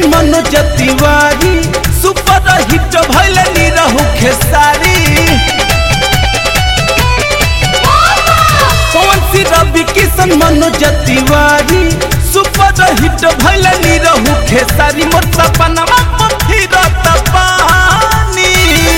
Kishan Manoj Tiwari super hit भइल Nirahua Khesari Pawan Singh Ravi Kishan Manoj Tiwari super hit भइल निरहु खेसारी मोर सपनमा फिरत पानी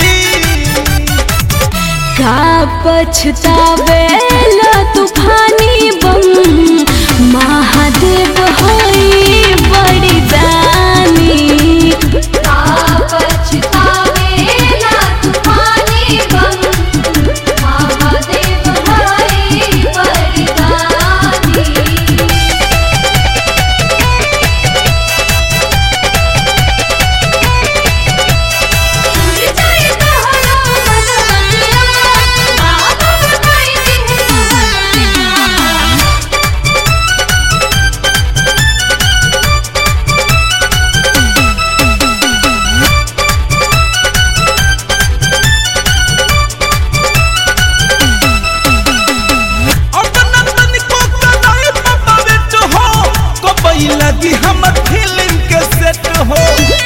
का पछतावेला तूफानी बम महादेव होई बड़ी दानी का पछतावेला तूफानी बम महादेव हरि वरदानी अपना तनिको कदाई पपावेट हो कबई लगी हमर फिल्म के सेट हो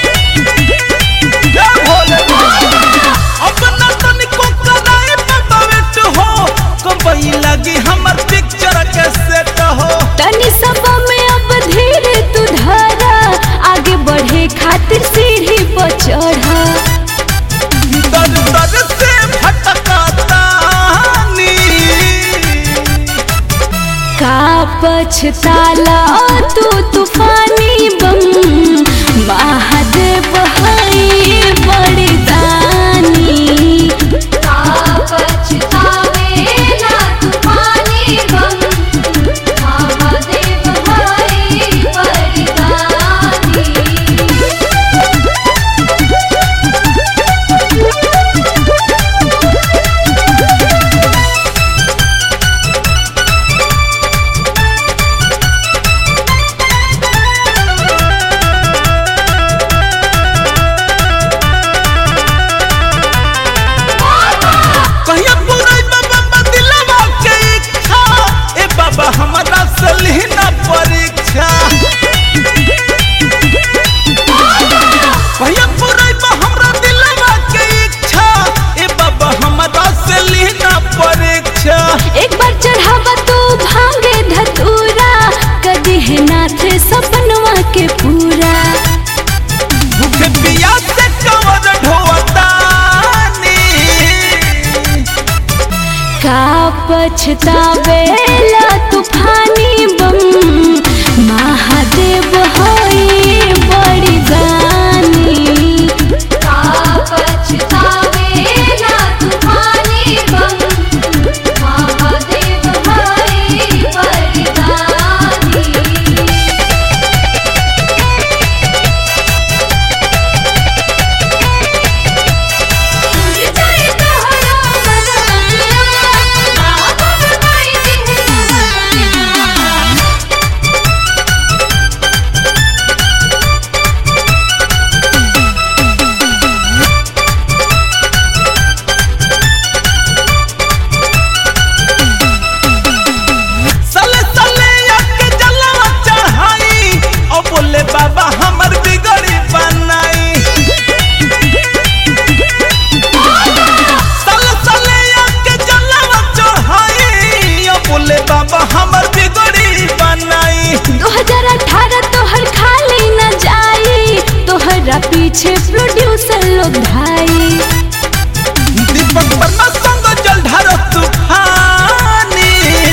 जय भोले बाबा। अपना तनिको कदाई पपावेट हो कबई लगी हमर पिक्चर के सेट हो तनी सब में अब धीरे तू धरा आगे बढ़े खातिर सीढ़ी पर चढ़ा दर दर से भटकतानी का पछताला तू तूफानी बम महादेव हई बड़ी दानी का पछतावेला तूफानी बम महादेव हरि वरदानी कहिया पुरई बाबा दिलवा के इच्छा ए बाबा हमरा से लिहना परीक्षा कहिया पुरई हमरा दिलवा के इच्छा ए बाबा हमरा से लिहना परीक्षा एक बार चढ़ावा तू भांगे धतूरा कदी है नाथ सपनवा के पूरा भूखे पिया से कवर ढोतानी का पछतावेला तूफानी बम महादेव होई बड़ी दानी का पछतावेला तूफानी बम महादेव हरि वरदानी सले सले के जलवा चढ़ाई ओ बोले बाबा हमर बिगड़ी बनाई सले सले के जलवा चढ़ाई ओ बोले बाबा हमर बिगड़ी बनाई 2018 तोहर खाली न जाई तोहरा पीछे प्रोड्यूसर लोग भाई दीपक वर्मा संग जल ढारो तूफानी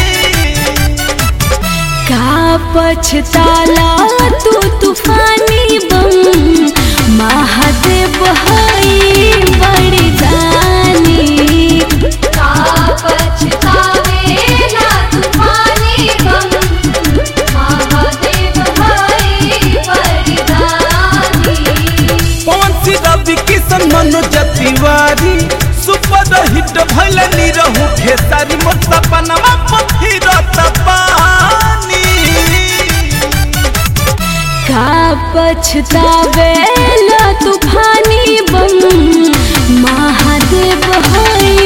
का पछताला तू तूफानी बम महादेव हई बड़ी दानी का पछतावेला तूफानी बम महादेव हरि वरदानी पवन सिंह रवि किशन मनोज तिवारी सुपर हिट भइल निरहु खेसारी मोर सपनमा फिरत पानी का पछतावेला तूफानी बम महादेव हई